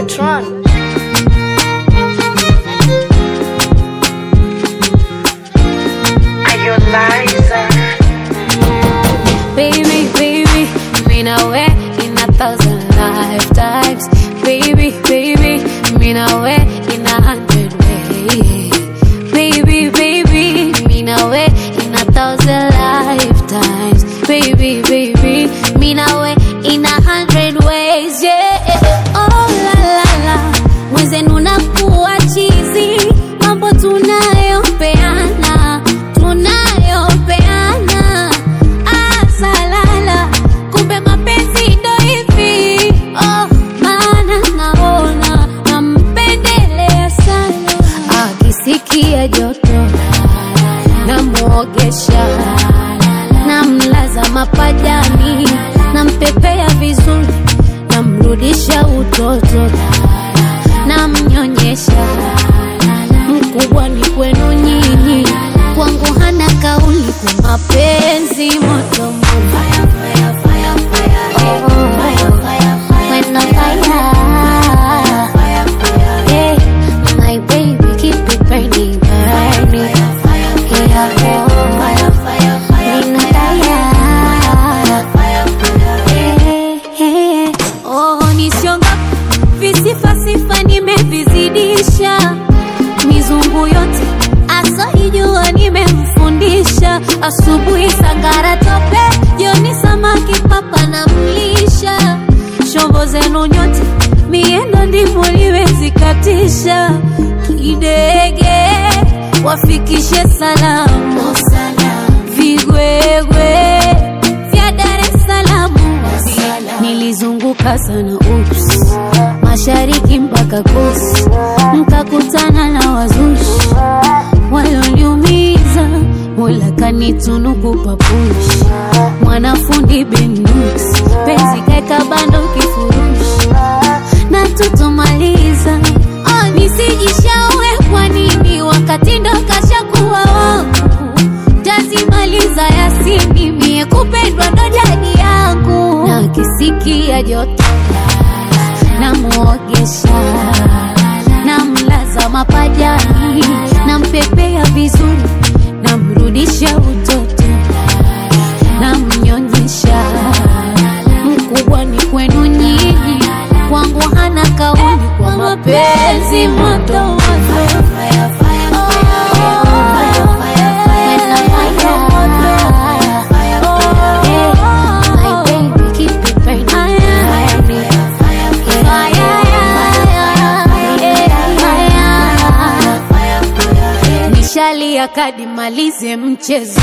Tron. Baby, baby, me now way in a thousand lifetimes. Baby, baby, me now way in a hundred ways. Baby, baby, me now way in a thousand lifetimes. Baby, baby, me now way in a hundred ways. Yeah, oh la la la, mwenzenu nakuwa chizi, mambo tunayopeana, tunayopeana asalala kumbe mapenzi ndo hivi oh, maana naona nampendelea sana akisikia joto namwogesha namlaza mapajani nampepea vizuri namrudisha utoto namnyonyesha mkubwa ni kwenu nyinyi kwangu hana kauli kwa mapenzi moto moto When on fire. Yeah, my baby, keep it burning, burning. Yeah, oh, when on fire. Yeah, yeah. Oh, nisionga visifasifa nimevizidisha mizungu yote asoijua nimemfundisha asubuhi sangara tope jioni samaki papa na mlisha shombo zenu nyote miendo ndivyo liwezikatisha kidege wafikishe salamu vigwegwe vya Dar es Salaam nilizunguka sana ups mashariki mpaka kusi mkakutana na wazushi walioniumiza mola kanitunuku papushi mwanafundi benus penzi kaeka bando kifurushi na tutomaliza oh, nisijishaue kwa nini wakati ndo kashakuwa wangu tazimaliza yasini mie kupendwa ndo jadi yangu na kisikia joto namwogesha namlaza mapajani nampepea vizuri namrudisha utoto namnyonyesha mkubwa ni kwenu nyinyi kwangu hana kauli kwa mapenzi moto moto nishalia kadi malize mchezo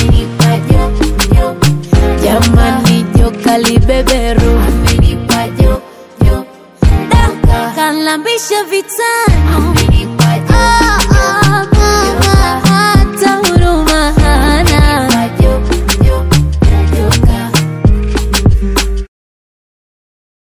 jamani joka libeberu Da, kalambisha vitani